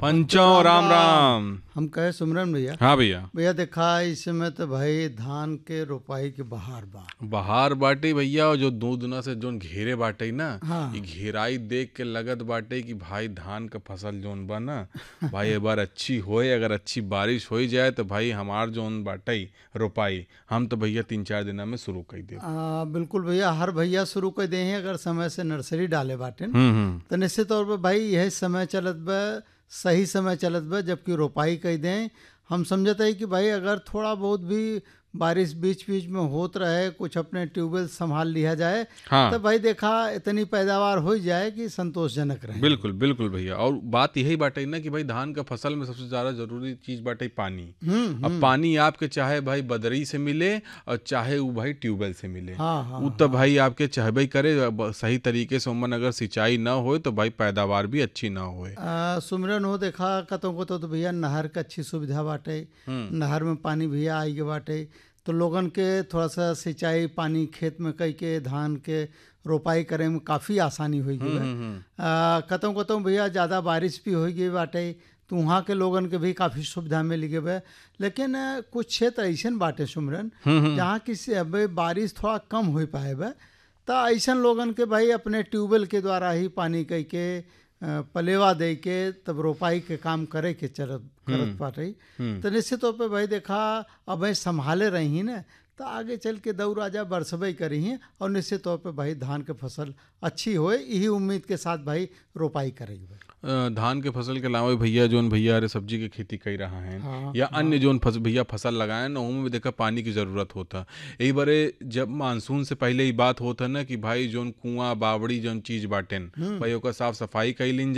पंचो राम राम हम कहे सुमरन भैया हाँ भैया भैया देखा इस समय तो भाई धान के रोपाई के बहार बा बहार बाटे भैया और जो दो दुना से जोन घेरे बाटे ना हाँ। ये घेराई देख के लगत बाटे कि भाई धान का फसल जोन बा ना भाई एक बार अच्छी होए अगर अच्छी बारिश हो जाए तो भाई हमार जोन बाटे रोपाई हम तो भैया तीन चार दिना में शुरू कर दे आ, बिल्कुल भैया हर भैया शुरू कर दे हैं अगर समय से नर्सरी डाले बाटे न, हम्म हम्म तो निश्चित तौर पर भाई यह समय चलत बा सही समय चलत बा जबकि रोपाई कर दें हम समझते हैं कि भाई अगर थोड़ा बहुत भी बारिश बीच बीच में होत रहे कुछ अपने ट्यूबवेल संभाल लिया जाए हाँ तो भाई देखा इतनी पैदावार हो जाए कि संतोषजनक रहे बिल्कुल बिल्कुल भैया और बात यही बाटे ना कि भाई धान का फसल में सबसे ज्यादा जरूरी चीज बाटे पानी हम्म अब पानी आपके चाहे भाई बदरी से मिले और चाहे वो भाई ट्यूबवेल से मिले हाँ हाँ उ तो भाई आपके चाहबे करे अब सही तरीके से उमन अगर सिंचाई ना होए तो भाई पैदावार भी अच्छी ना होए आ, सुमरन हो देखा कतों को तो, तो भैया नहर का अच्छी सुविधा बाटे नहर में पानी भैया आई के बाटे तो लोगन के थोड़ा सा सिंचाई पानी खेत में कई के धान के रोपाई करे में काफ़ी आसानी हुई गई बा। कतों कतों भैया ज़्यादा बारिश भी हो गई बाटे तो वहाँ के लोगन के भी काफ़ी सुविधा मिल गई बा लेकिन आ, कुछ क्षेत्र ऐसन बाटे सुमरन जहाँ की से अब बारिश थोड़ा कम हो पाए बा तो ऐसन लोगन के भाई अपने ट्यूबवेल के द्वारा ही पानी कई के अ, पलेवा दे के तब रोपाई के काम करे के चलत करत पाटे तो निश्चित तौर पे भाई देखा अब भाई संभाले रही ही ना तो आगे चल के दऊ राजा बरसबई करी हैं और निश्चित तौर पे भाई धान के फसल अच्छी होए यही उम्मीद के साथ भाई रोपाई करेगी भाई अ, धान के फसल के अलावा भैया जोन भैया अरे सब्जी की खेती कर रहा है हाँ, या अन्य जोन फस, भैया फसल लगाए ना उनमें भी देखा पानी की जरूरत होता यही बारे जब मानसून से पहले ही बात होता ना कि भाई जोन कुआं बावड़ी जोन चीज बाटेन भाई ओकर साफ सफाई कैलिन